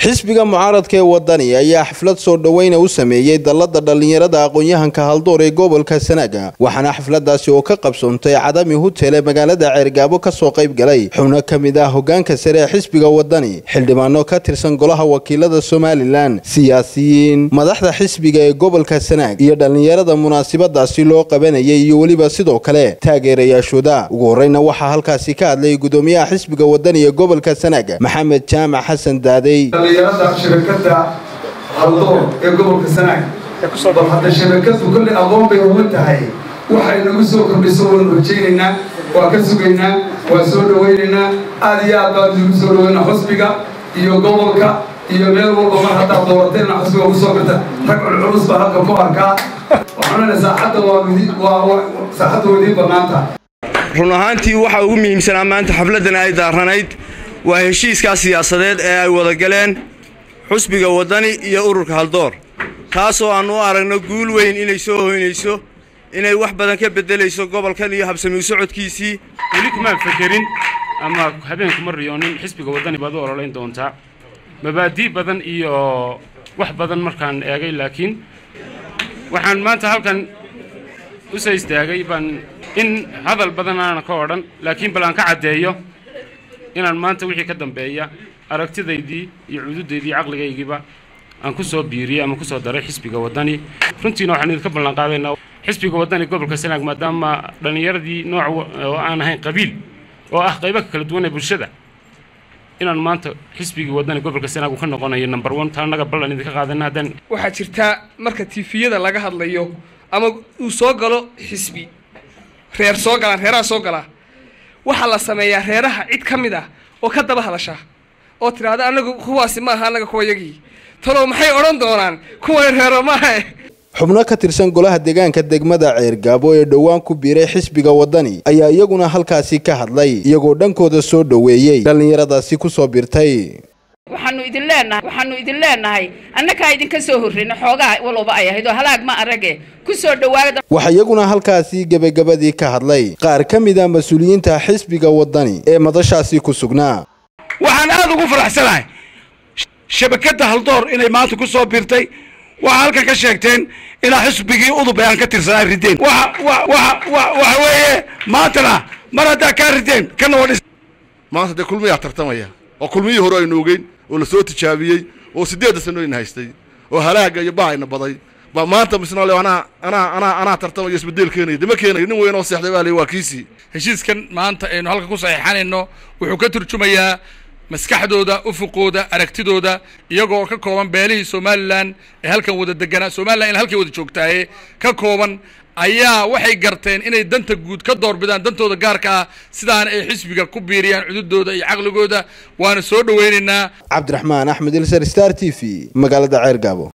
xisbiga mucaaradka ee wadani ayaa xaflad soo dhoweyna u sameeyey dallada dhallinyarada aqoon-yahanka haldoor ee gobolka sanaaga waxaana xafladaasi oo ka qabsoontay cadami hutele magaalada ceergaabo kasoo qayb galay xubno ka mid ah hogaanka sare ee xisbiga wadani xildhibaano ka tirsan golaha wakiilada somalilan siyaasiyiin madaxda xisbiga ee gobolka sanaag iyo dhallinyarada munaasabadaasi loo qabanayay iyo weliba sidoo kale taageerayaashooda ugu horeyna waxaa halkaasi ka hadlay gudoomiyaha xisbiga wadani ee gobolka sanaag maxamed jaamac xasan daadey dhallinyarada shabakada haldoor ee gobolka sanaag bal hadda shabakadu kolle aqoon bay uga tahay waxay nagu soo kordhiso waan rajaynaynaa waa ka sugaynaa waa soo dhawaynaynaa aad iyo aad baan idigu soo dhawaynaa xusbiga iyo gobolka iyo meel walba mar haddaad doorateenna xusbiga ugu soo birta rag culculus baa halka ku arkaa waxaanana saaxadda waa saaxadda waa idiin bannaanta run ahaantii waxaa ugu muhiimsanaa maanta xafladdan ay daaranayd waa heshiiskaa siyaasadeed ee ay wada galeen xusbiga waddani iyo ururka haldoor taasoo aan u aragno guul weyn inay soo hoynayso inay wax badan ka beddelayso gobolkan iyo habsami u socodkiisii weli kumaan fekerin ama habeenkuma riyoonin xisbiga waddani baad u ololayn doontaa mabaadii badan iyo wax badan markaan eegay laakiin waxaan maanta halkan u soo istaagay baan in hadal badan aanan ka odhan laakiin bal aan ka caddeeyo inaan maanta wixii ka dambeeya aragtidaydii iyo cududaydii caqligaygiiba aan ku soo biiriyey ama ku soo daray xisbiga waddani runtiina waxaan idinka ballan qaadaynaa xisbiga waddani gobolka sanaag maadaama dhallinyaradii nooc oo aan ahayn qabiil oo ah qaybo kala duwan ee bulshada inaan maanta xisbigii waddani gobolka sanaag uu ka noqonayo number one taa annaga ballan idinka qaadana haddaan waxaa jirtaa marka tifiyada laga hadlayo ama uu soo galo xisbi reer soo galaan reeraha soo galaa waxaa la sameeyaa reeraha cid ka mid ah oo ka daba hadasha oo tidhaahda anagu kuwaasi ma aha annaga kuwayagii talow maxay odhan doonaan kuwan reero maaha xubno ka tirsan golaha deegaanka degmada ceergaabo ee dhowaan ku biiray xisbiga waddani ayaa iyaguna halkaasi ka hadlay iyagoo dhankooda soo dhoweeyey dhallinyaradaasi kusoo birtay waxaanu idin leenahay waxaanu idin leenahay annagaa idinka soo horreyna xoogaa walowba ay ahayd oo halaag ma arage ku soo dhawaada waxaa iyaguna halkaasi gebagabadii ka hadlay qaar ka mid a mas-uuliyiinta xisbiga waddani ee madashaasi ku sugnaa waxaan aad ugu faraxsanahay shabakadda haldoor inay maanta ku soo biirtay waxaa halkan ka sheegteen inaa xisbigii udub ee aan ka tirsanaa rideen waxa weeye maantana mar haddaa kaa rideen kana wadhis maanta dee kulmiyaa tartamaya oo kulmiyii hore aynu ogeyn oo la soo tijaabiyey oo siddeedda sanooyna haystay oo halaaga iyo bahayna baday ba maanta misna le anaa anaa anaa anaa tartamayo isbedel keenaya dama keenayo nin weyn oo seexday baa le waa kiisii heshiiskan maanta aynu halka ku saxiixanayno wuxuu ka turjumayaa maskaxdooda ufuqooda aragtidooda iyagoo ka kooban beelihii somalilan ee halkan wada deganaa somalilan in halkay wada joogtaaye ka kooban ayaa waxay garteen inay danta guud ka doorbidaan dantooda gaarka ah sidaana ay xisbiga ku biiriyaan cududooda iyo caqligooda waana soo dhoweynaynaa cabdiraxmaan axmed ilsar star t v magaalada ceergaabo